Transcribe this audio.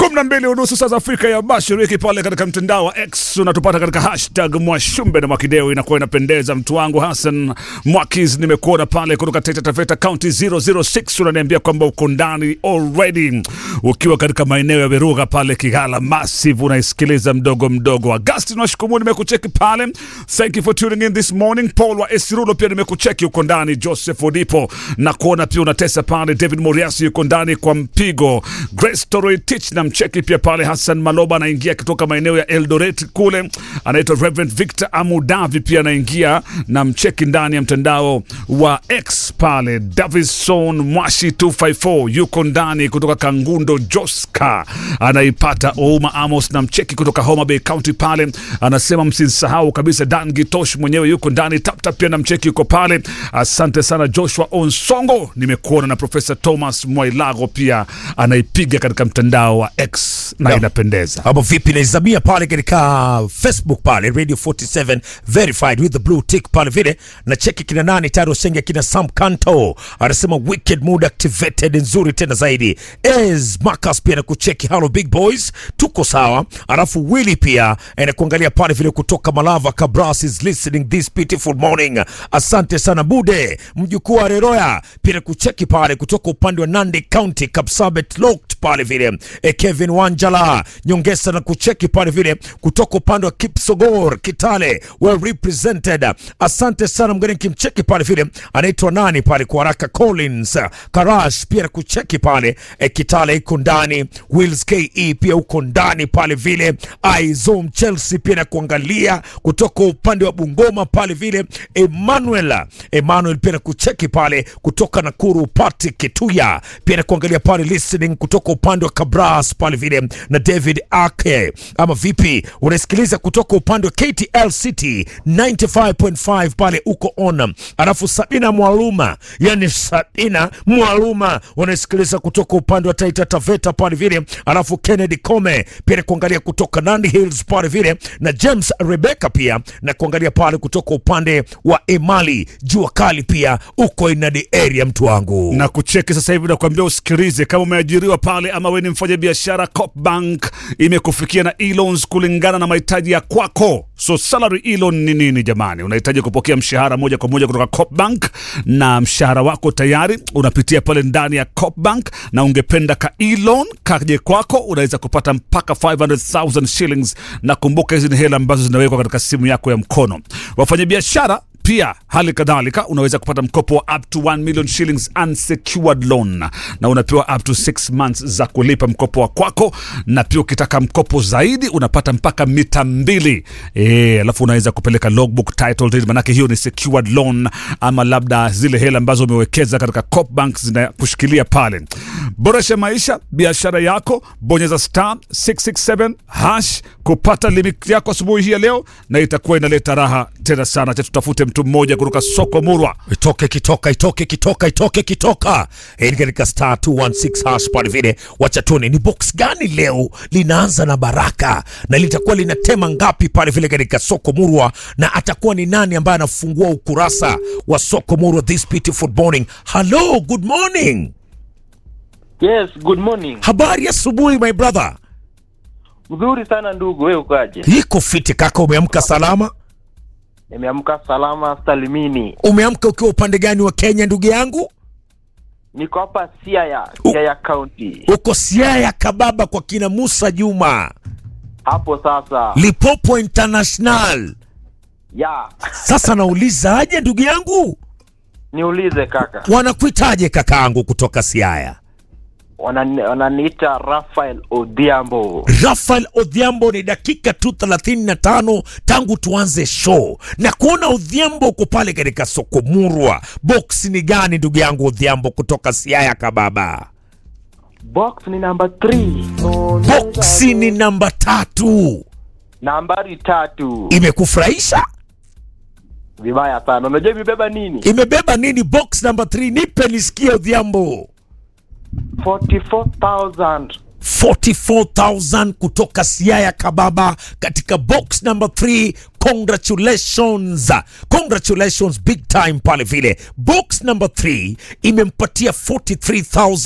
kumi na mbili unusu saa za Afrika ya Mashariki, pale katika mtandao wa X unatupata katika hashtag Mwashumbe na Mwakideo. Inakuwa inapendeza. Mtu wangu Hassan Mwakis, nimekuona pale kutoka Taita Taveta County 006, unaniambia kwamba uko ndani already, ukiwa katika maeneo ya Virugha pale Kigala Massive, unaisikiliza mdogo mdogo. Agustin Washikumu, nimekucheki pale, thank you for tuning in this morning. Paul wa Esirulo pia nimekucheki, uko ndani. Joseph Odipo na kuona pia unatesa pale. David Moriasi yuko ndani kwa mpigo. Grace Toroitich na mcheki pia pale. Hassan Maloba anaingia kutoka maeneo ya Eldoret kule, anaitwa Reverend Victor Amudavi pia anaingia na mcheki ndani ya mtandao wa X pale. Davison Mwashi 254 yuko ndani kutoka Kangundo. Joska anaipata Ouma Amos na mcheki kutoka Homa Bay County pale, anasema msisahau kabisa. Dan Gitosh mwenyewe yuko ndani. Taptap pia na mcheki yuko pale. Asante sana Joshua Onsongo, nimekuona na Profesa Thomas Mwailago pia anaipiga katika mtandao wa X na Yeah. inapendeza. Hapo vipi naizamia pale katika Facebook pale Radio 47 verified with the blue tick pale vile na cheki kina nani tayari wasenge kina Sam Kanto anasema wicked mood activated nzuri tena zaidi. Ez Marcus pia na kucheki hello big boys tuko sawa. Alafu Willy pia anakuangalia pale vile kutoka Malava Kabras is listening this beautiful morning. Asante sana Bude mjukuu wa Reroya pia na kucheki pale kutoka upande wa Nandi County Kapsabet locked pale vile e Kevin Wanjala nyongesa na kucheki pale vile kutoka upande wa Kipsogor Kitale well represented. Asante sana mgeni kimcheki pale vile anaitwa nani pale kwa haraka Collins Karash pia na kucheki pale e Kitale iko ndani Wills KE pia uko ndani pale vile Aizom Chelsea pia na kuangalia kutoka upande wa Bungoma pale vile Emmanuel Emmanuel pia na kucheki pale kutoka Nakuru Pati Kituya pia na kuangalia pale listening kutoka upande wa Kabras pale vile na David Ake ama vipi unasikiliza kutoka upande wa KTL City 95.5 pale uko on alafu Sabina Mwaluma yani Sabina Mwaluma unasikiliza kutoka upande wa Taita Taveta pale vile alafu Kennedy Kome pia na kuangalia kutoka Nandi Hills pale vile na James Rebecca pia na kuangalia pale kutoka upande wa Emali jua kali pia uko in the area mtu wangu na kucheki sasa hivi nakwambia usikilize kama umeajiriwa pale ama we ni mfanya biashara Copbank imekufikia na e-loans kulingana na mahitaji ya kwako so salary e-loan ni nini jamani unahitaji kupokea mshahara moja kwa moja kutoka Copbank na mshahara wako tayari unapitia pale ndani ya Copbank na ungependa ka e-loan kaje kwako unaweza kupata mpaka 500,000 shillings na kumbuka hizi ni hela ambazo zinawekwa katika simu yako ya mkono wafanyabiashara pia hali kadhalika unaweza kupata mkopo wa up to 1 million shillings unsecured loan na unapewa up to 6 months za kulipa mkopo wa kwako, na pia ukitaka mkopo zaidi unapata mpaka mita mbili e, alafu unaweza kupeleka logbook title deed, manake hiyo ni secured loan, ama labda zile hela ambazo umewekeza katika Copbank zinakushikilia pale. Boresha maisha biashara yako, bonyeza star 667 hash kupata limit yako asubuhi hii ya leo, na itakuwa inaleta raha tena sana. Cha tutafute mtu mmoja kutoka soko Murwa. itoke kitoka itoke kitoka itoke kitoka hii ni katika star 216 hash pale vile wacha tuone ni box gani leo linaanza na baraka na litakuwa linatema ngapi pale vile katika soko murwa na atakuwa ni nani ambaye anafungua ukurasa wa soko murwa this beautiful morning hello good morning Yes, good morning. habari ya asubuhi my brother Mzuri sana ndugu, wewe ukaje? iko fiti kaka umeamka salama Nimeamka salama salimini. umeamka ukiwa upande gani wa kenya ndugu yangu Niko hapa Siaya, U- Siaya County. uko siaya kababa kwa kina musa juma Hapo sasa. lipopo international Ya, Sasa nauliza aje ndugu yangu, niulize kaka. wanakuitaje kakaangu kutoka Siaya? Wanani- Wananiita Rafael Odhiambo. Rafael Odhiambo, ni dakika tu 35 tangu tuanze show na kuona Odhiambo uko pale katika soko Murwa. Box ni gani ndugu yangu Odhiambo kutoka Siaya kababa? Box ni namba 3. Box ni namba tatu. Nambari tatu. Imekufurahisha? Vibaya sana. Unajua imebeba nini? Imebeba nini box namba 3? Nipe nisikie Odhiambo. 44,000. 44,000 kutoka Siaya Kababa katika box number 3. Congratulations, congratulations big time pale vile. Box number 3 imempatia 43,000